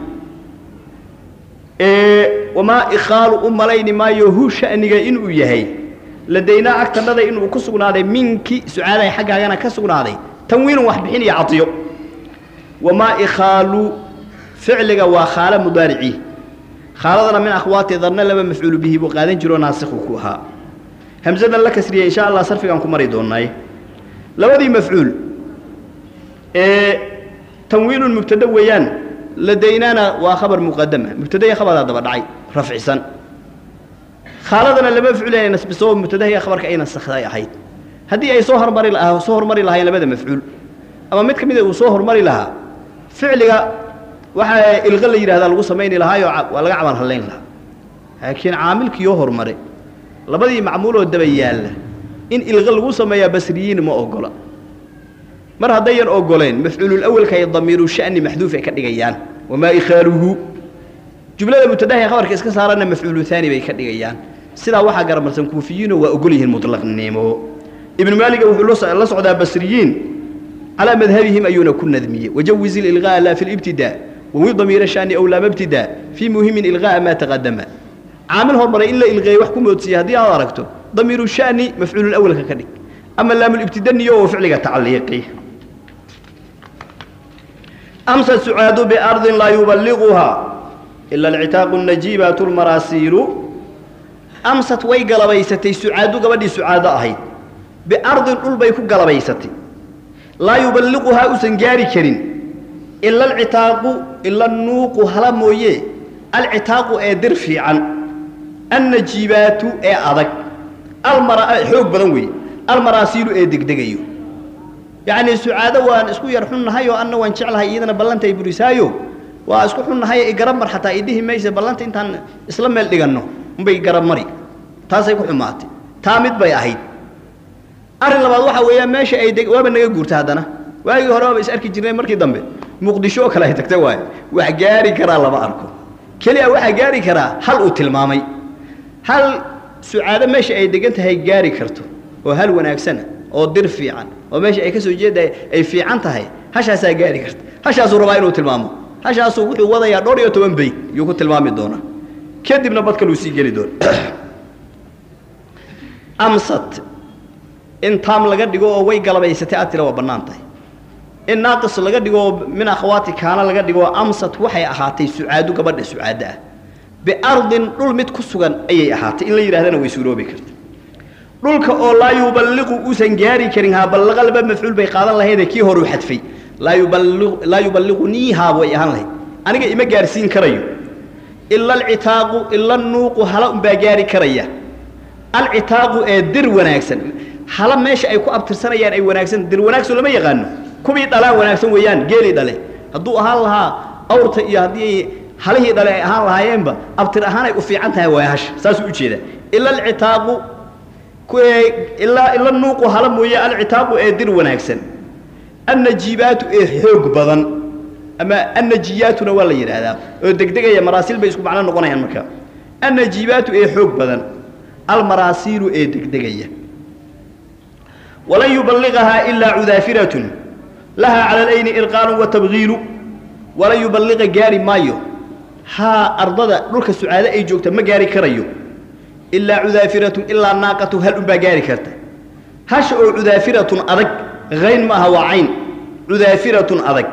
wamaa ikhaalu u malayni maayo hu sha'niga inuu yahay ladaynaa agtanada inuu ku sugnaaday minki sucaadahay xaggaagana ka sugnaaday tanwiinun wax bixin iyo cadiyo wamaa ikhaalu ficliga waa khaalo mudaarici khaaladana min akhwaati darna laba mafcuulu bihi buu qaadan jiroo naasikhu ku ahaa hamsadan la kasriyey insha allah sarfigaan ku mari doonay labadii mafcuul ee tanwiinun mubtada weeyaan ladaynaana waa khabar muqadama mubtada iyo khabaraa daba dhacay rafcisan khaaladana lama mafcuul inay nasbiso mubtadaha iyo khabarka ay nasakday ahayd haddii ay soo hormari lahaa soo hormari lahaayeen labada mafcuul ama mid ka mid a uu soo hormari lahaa ficliga waxaa ilqa la yidhahdaa lagu samayni lahaayo waa laga camal hallayn lahaa laakiin caamilkiioo hormare labadii macmuuloo daba yaalla in ilqa lagu sameeyaa basriyiin ma ogola mar haddayan ogoleen mafcuululawalka ay damiiru sha'ni maxduuf ay ka dhigayaan wamaa ikhaaluhu jumlada mubtadaha ee khabarka iska saarana mafcuulu haani bay ka dhigayaan sidaa waxaa garamarsan kuufiyiinoo waa ogol yihiin mutlaqnimo ibnu maaliga wuxuu la socdaa basriyiin calaa madhabihim ayuuna ku nadmiyey wajawiz ililqaa'a laa fi libtidaa wawi damiira shani aw laama ibtidaa fii muhimin ilqaa'a maa taqadama caamil hormaray in la ilqeeyey wax ku moodsiiye haddii aad aragto damiiru shani mafcuululawalka ka dhig ama laamulibtida niyo oo ficliga tacliiqi amsa sucaadu biardin laa yuballiquhaa ila alcitaaqu najiibaatu lmaraasiilu amsat way galabaysatay sucaadu gabadhii sucaado ahayd biardin dhul bay ku galabaysatay laa yuballiquhaa usan gaari karin ila alcitaaqu ila nuuqu hala mooye alcitaaqu ee dir fiican annajiibaatu ee adag almara xoog badan weeye almaraasiilu ee degdegayo yacnii sucaado waan isku yar xunnahay oo anna waan jeclahay iyadana ballanta ay burisaayo waa isku xunnahay igarab mar xataa idhihi maysa ballanta intaan isla meel dhiganno unbay garab mari taasay ku xumaatay taa mid bay ahayd arrin labaad waxaa weeyaan meesha ay deg waaba naga guurta haddana waagii hore waaba is arki jirnay markii dambe muqdisho oo kale ay tagta waayo wax gaari karaa lama arko keliya waxaa gaari karaa hal uu tilmaamay hal sucaado meesha ay degan tahay gaari karto oo hal wanaagsana oo dir fiican oo meesha ay ka soo jeeda ay fiican tahay hashaasaa gaari karta hashaasuu rabaa inuu tilmaamo hashaasuu wuxuu wadayaa dhowr iyo toban beyt yuu ku tilmaami doonaa kadibna bad kaluu sii geli doona amsat in taam laga dhigo oo way galabaysatay aad tira waa bannaan tahay in naaqis laga dhigo oo min akhwaati kaana laga dhigo amsat waxay ahaatay sucaadu gabadha sucaado ah biardin dhul mid ku sugan ayay ahaatay in la yidhahdana way suuroobi karta dhulka oo laa yuballiqu uusan gaari karin haa ballaqa laba mafcuul bay qaadan lahaydee kii horuu xadfay laa yuballi laa yuballiquniihaa way ahaan lahayd aniga ima gaarsiin karayo ila alcitaaqu ila nuuqu hala unbaa gaari karaya alcitaaqu ee dir wanaagsan hala meesha ay ku abtirsanayaan ay wanaagsan dir wanaagsan lama yaqaano kuwii dhalaan wanaagsan weeyaan geelii dhale hadduu ahaan lahaa awrta iyo haddii halihii dhale ay ahaan lahaayeenba abtir ahaan ay u fiican tahay waay hasha saasuu ujeedaa ila alcitaaqu ilaa ila nuuqu hala mooye alcitaaqu ee dir wanaagsan annajiibaatu ee xoog badan ama annajiyaatuna waa la yidhaahdaa oo degdegaya maraasil bay isku macno noqonayaan marka annajiibaatu ee xoog badan almaraasiilu ee degdegaya walan yuballiqahaa ilaa cudaafiratun lahaa cala alayni irqaanu wa tabgiilu walan yuballiqa gaari maayo haa ardada dhulka sucaado ay joogta ma gaari karayo ilaa cudaafiratun ilaa naaqatu hal unbaa gaari karta hasha oo cudaafiratun adag hayn ma aha waa cayn cudaafiratun adag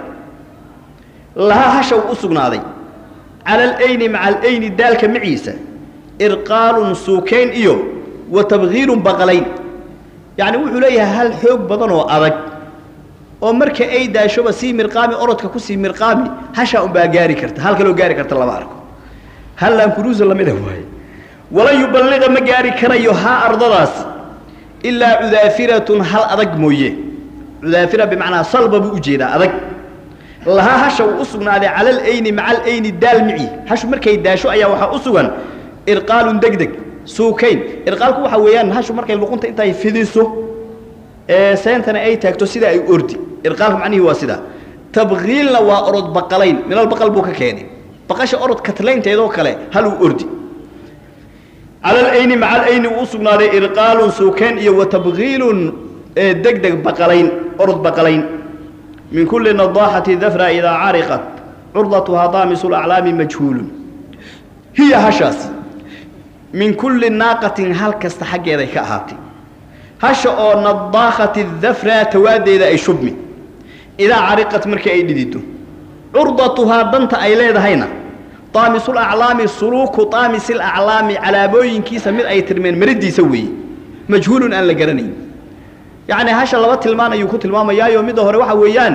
lahaa hasha u u sugnaaday cala alayni maca alayni daalka maciisa irqaalun suukayn iyo wa tabgiilun baqalayn yacni wuxuu leeyahay hal xoog badan oo adag oo marka ay daashoba sii mirqaami orodka ku sii mirqaami hashaa unbaa gaari karta hal kaloo gaari karta lama arko hallaan kuruusa lamida waaye walan yuballiqa ma gaari karayo haa ardadaas ilaa cudaafiratun hal adag mooye cudaafira bimacnaa salba buu ujeedaa adag lahaa hasha uu u sugnaaday cala alayni maca alayni daal mici hashu markay daasho ayaa waxaa u sugan irqaalun degdeg suukayn irqaalku waxaa weeyaan hashu markay luqunta intay fidiso ee seentana ay taagto sida ay ordi irqaalku macnihii waa sidaa tabkiilna waa orod baqalayn minal baqal buu ka keenay baqasha orod katlaynteedoo kale hal uu ordi cala alayni maca alayni uu u sugnaaday irqaalun suukayn iyo wa tabkiilun ee degdeg baqalayn orod baqalayn min kulli nadaaxati dafra idaa cariqat curdatuhaa daamisu laclaami majhuulun hiya hashaas min kulli naaqatin hal kasta xaggeeday ka ahaatay hasha oo nadaakhati dafra tawaadeeda ay shubmi idaa cariqat markii ay dhidido curdatuhaa danta ay leedahayna daamisul aclaami suluuku daamisil aclaami calaamooyinkiisa mid ay tirmeen maridiisa weeye majhuulun aan la garanayn yacni hasha laba tilmaan ayuu ku tilmaamayaayo midda hore waxa weeyaan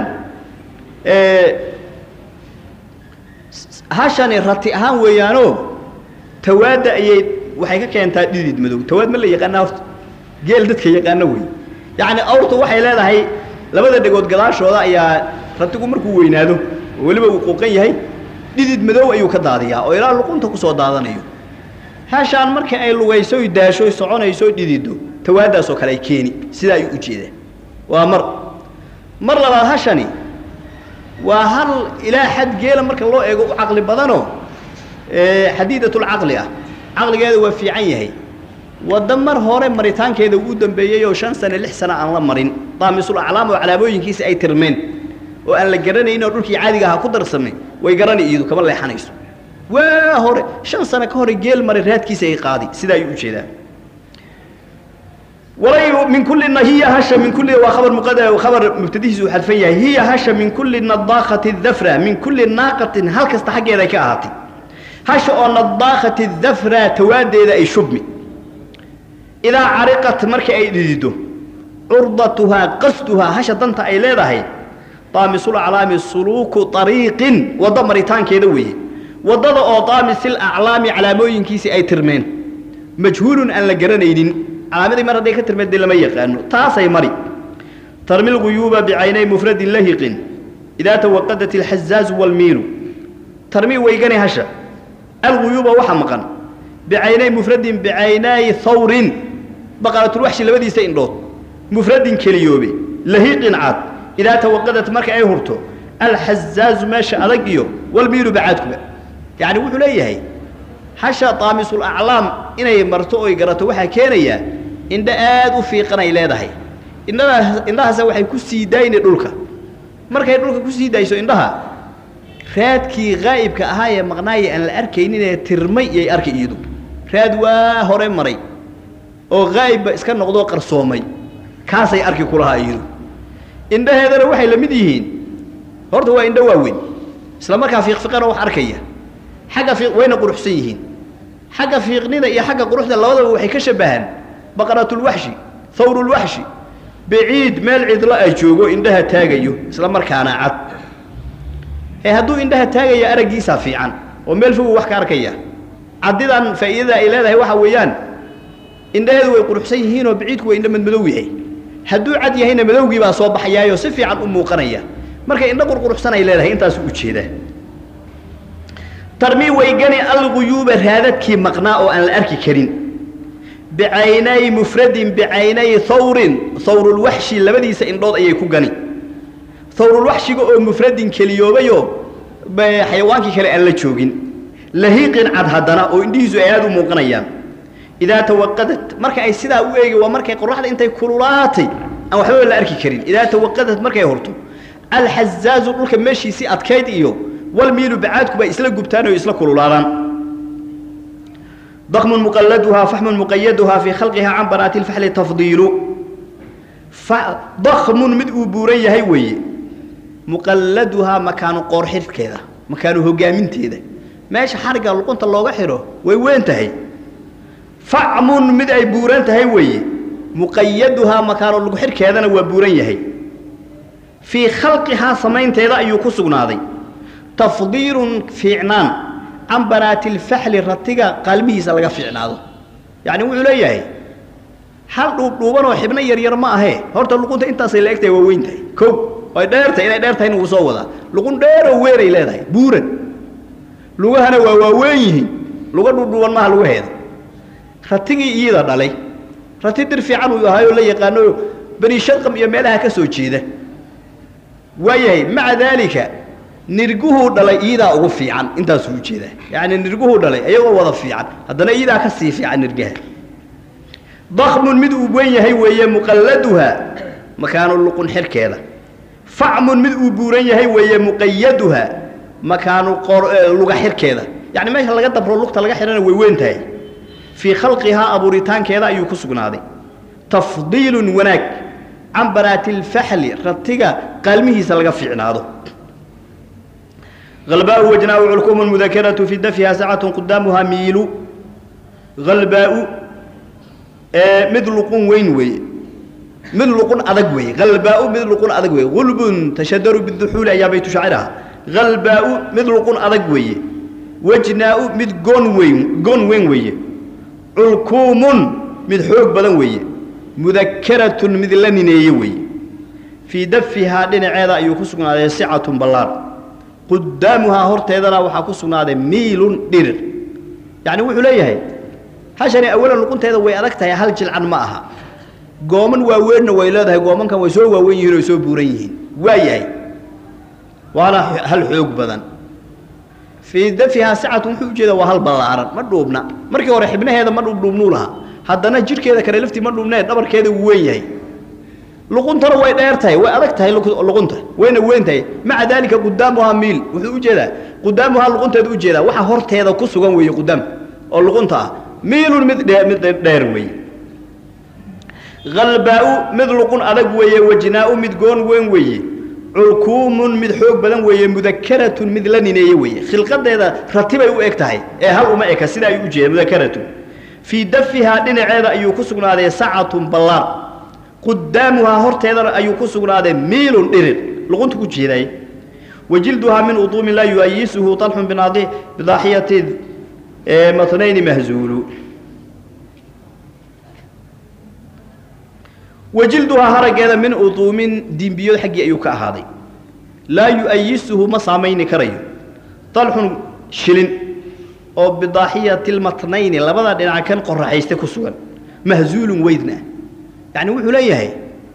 hashani rati ahaan weeyaanoo tawaadda ayay waxay ka keentaa dhidid madow tawaad ma la yaqaana horta geel dadka yaqaano wey yacni awrtu waxay leedahay labada dhegood gadaashooda ayaa ratigu markuu weynaado oo weliba uu quuqan yahay dhidid madow ayuu ka daadiyaa oo ilaa luqunta ku soo daadanayo hashaan markii ay lugayso oy daasho oy soconayso oy dhidido tawaaddaasoo kale ay keeni sidaa ayuu u jeedaa waa mar mar labaad hashani waa hal ilaa xad geela marka loo eego u caqli badanoo xadiidatulcaqli ah caqligeeda waa fiican yahay wadda mar hore maritaankeeda uu dambeeyey oo shan sane lix sano aan la marin daamisul aclaam oo calaamooyinkiisa ay tirmeen oo aan la garanayn oo dhulkii caadiga ahaa ku darsamay way garani iyadu kama leexanayso waa hore shan sano ka hore geel maray raadkiisa ay qaadi sidaa ayuu u jeedaa walay min kulina hiya hasha min kulli waa khabar muqad khabar mubtadihiisu uu xadfan yahay hiya hasha min kulli nadaaqati dafra min kulli naaqatin hal kasta xaggeeda ay ka ahaatay hasha oo nadaaqati dafra tawaadeeda ay shubmi idaa cariqat marka ay dhidido curdatuhaa qasduhaa hasha danta ay leedahay daamisul aclaami suluuku ariiqin waddo maritaankeeda weeye waddada oo daamisil aclaami calaamooyinkiisii ay tirmeen majhuulun aan la garanaynin calaamadii mar hadday ka tirmeen dee lama yaqaano taasay mari tarmi lguyuuba bicaynay mufradin lahiqin idaa tawaqadat alxazaazu waalmiilu tarmi weygani hasha alguyuuba waxa maqan bicaynay mufradin bicaynay hawrin baqaratulwaxshi labadiisa indhood mufradin keliyoobe lahiqin cad idaa tawaqadat marka ay hurto alxazaazu meesha adag iyo walmiilu bacaadkuba yacni wuxuu leeyahay hasha daamisul aclaam inay marto oy garato waxaa keenayaa indho aad u fiiqan ay leedahay indhadaas indhahaasa waxay ku sii daayni dhulka markay dhulka ku sii daayso indhaha raadkii haa'ibka ahaa ee maqnaaye aan la arkaynin ee tirmay iyay arkay iyadu raad waa hore maray oo haa'ibba iska noqdoo qarsoomay kaasay arki ku lahaa iyadu indhaheedana waxay la mid yihiin horta waa indho waaweyn isla markaa fiiqfiqana wax arkaya xagga fiiq wayna quruxsan yihiin xagga fiiqnida iyo xagga quruxda labadaba waxay ka shabbahaan baqaratulwaxshi hawrulwaxshi baciid meel cidlo ay joogo indhaha taagayo isla markaana cad ee hadduu indhaha taagaya araggiisaa fiican oo meel fogu wax ka arkaya caddidan faa'iidada ay leedahay waxa weeyaan indhaheedu way quruxsan yihiinoo baciidku waa indho madmadow yahay hadduu cad yahayna madowgii baa soo baxayaayoo si fiican u muuqanaya marka indho qurquruxsan ay leedahay intaasuu u jeedaa tarmii weygani alguyuuba raadadkii maqnaa oo aan la arki karin bicaynay mufradin bicaynay hawrin hawrulwaxshi labadiisa indhood ayay ku gani hawrulwaxshiga oo mufradin keliyoobayoo xayawaankii kale aan la joogin lahiiqin cad haddana oo indhihiisu ay aad u muuqanayaan idaa tawaqadat marka ay sidaa u eegi waa markay qoraxda intay kululaatay aan waxbaba la arki karin idaa tawaqadat markay horto alxazaazu dhulka meeshiisii adkayd iyo walmiilu bacaadku bay isla gubtaan oo isla kululaadaan dakmun muqalladuhaa faxmun muqayaduhaa fii khalqihaa can banaati lfaxli tafdiilu dakmun mid uu buuran yahay weeye muqalladuhaa makaanu qoorxidhkeeda makaanu hogaaminteeda meesha xarigga luqunta looga xidho way weyn tahay facmun mid ay buuran tahay weeye muqayaduhaa makaanu luguxidhkeedana waa buuran yahay fii khalqihaa samaynteeda ayuu ku sugnaaday tafdiilun fiicnaan can banaati lfaxli ratiga qaalmihiisa laga fiicnaado yacni wuxuu leeyahay hal dhuubdhuubanoo xibno yaryar ma ahee horta luqunta intaasay la egtahay waa weyn tahay kow ay dheertahay inay dheer tahay inuu soo wadaa luqun dheeroo weeray leedahay buuran lugahana waa waaweyn yihiin luga dhuudhuuban maaha lugaheeda ratigii iyada dhalay rati dir fiican uu ahaayoo la yaqaano bani shadqam iyo meelaha ka soo jeeda waayahay maca daalika nirguhuu dhalay iidaa ugu fiican intaasuu ujeedaa yacni nirguhuu dhalay ayagoo wada fiican haddana iidaa ka sii fiican nirgaha dakmun mid uu weyn yahay weeye muqalladuhaa makaanu luqun xirkeeda facmun mid uu buuran yahay weeye muqayaduhaa makaanu luga xirkeeda yacni meesha laga dabro lugta laga xidhana way weyn tahay fii khalqihaa abuuritaankeeda ayuu ku sugnaaday tafdiilun wanaag can banaati lfaxli ratiga qaalmihiisa laga fiicnaado halbaau wajnaau culkumu mudakaratu fi dafyiha sacatun qudaamuhaa miilu halbaau mid luqun weyn weeye mid luqun adag weeye halbaau mid luqun adag weeye gulbun tashadaru biduxuuli ayaa baytu shaaciraha halbaau mid luqun adag weeye wajnaau mid goon weyn goon weyn weeye culkuumun mid xoog badan weeye mudakaratun mid la nineeye weeye fii dafihaa dhinaceeda ayuu ku sugnaaday sicatun ballaar qudaamuhaa horteedana waxaa ku sugnaaday miilun dhirir yacni wuxuu leeyahay hashani awalan luqunteeda way adag tahay hal jilcan ma aha gooman waaweynna way leedahay goomankan way soo waaweyn yihiin oo soo buuran yihiin waa yahay waana hal xoog badan fii dafihaa sicatun wuxuu ujeedaa waa hal ballaaran ma dhuubna markii hore xibnaheeda ma dhuubdhuubnuu lahaa haddana jidhkeeda kale laftii ma dhuubnee dhabarkeeda wuu weyn yahay luquntana way dheer tahay way adag tahay luqunta wayna weyn tahay maca daalika qudaamuhaa miil wuxuu ujeedaa qudaamuhaa luqunteeda ujeedaa waxa horteeda ku sugan weeye qudaam oo luqunta ah miilun mid dhe mid dheer weeye halbaau mid luqun adag weeye wajnaau mid goon weyn weeye culkuumun mid xoog badan weeye mudakaratun mid la nineeye weeye khilqadeeda ratibay u eg tahay ee hal uma eka sida ayuu ujeeda mudakaratun fii dafihaa dhinaceeda ayuu ku sugnaaday sacatun ballaar qudaamuhaa horteedana ayuu ku sugnaaday miilun dhirir luqunta ku jeeday wajilduhaa min uduumin laa yuayisuhu طalxun bidaaxiyati matnayni mahzuulu wajilduhaa haraggeeda min uduumin dimbiyood xaggii ayuu ka ahaaday laa yu'ayisuhu ma saamayni karayo dalxun shilin oo bidaaxiyati lmatnayni labada dhinac kan qoraxayste ku sugan mahzuulun weydna yacni wuxuu leeyahay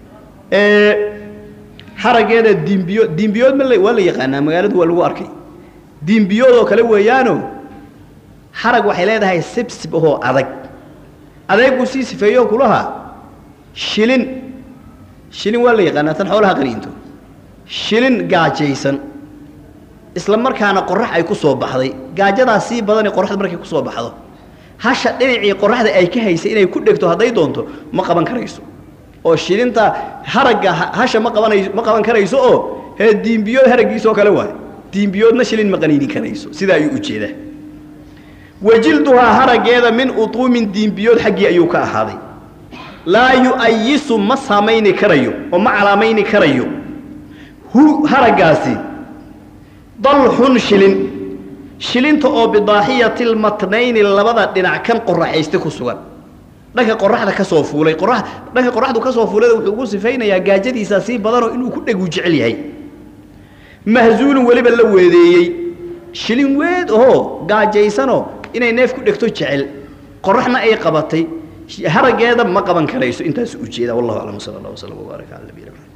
haraggeeda dimbiyo dimbiyood ma waa la yaqaanaa magaaladu waa lagu arkay dimbiyood oo kale weeyaano harag waxay leedahay sibsib ahoo adag adeeguu sii sifeeyo kulaha shilin shilin waa la yaqaanaa tan xoolaha qaniinto shilin gaajaysan isla markaana qorax ay ku soo baxday gaajadaas sii badanee qoraxda markay ku soo baxdo hasha dhinacii qoraxda ay ka haysay inay ku dhegto hadday doonto ma qaban karayso oo shilinta haragga hasha ma qabanayso ma qaban karayso oo hee diimbiyood haraggiisoo kale waay diimbiyoodna shilin ma qaniini karayso sidaa ayuu ujeedaa wajilduhaa haraggeeda min utuumin diimbiyood xaggii ayuu ka ahaaday laa yu'ayisu ma saamayni karayo oo ma calaamayni karayo hu haraggaasi dalxun shilin shilinta oo bidaaxiyati lmatnayni labada dhinac kan qoraxayste ku sugan dhanka qoraxda ka soo fuulay qora dhanka qoraxdu ka soo fuulay wuxuu ugu sifaynayaa gaajadiisaa sii badanoo inuu ku dhegu jecel yahay mahzuulun weliba la weedeeyey shilin weed ahoo gaajaysanoo inay neef ku dhegto jecel qoraxna ay qabatay haraggeeda ma qaban karayso intaas ujeeda wallahu aclam sala allah waslam wbaaraka cala nabiyina maxamed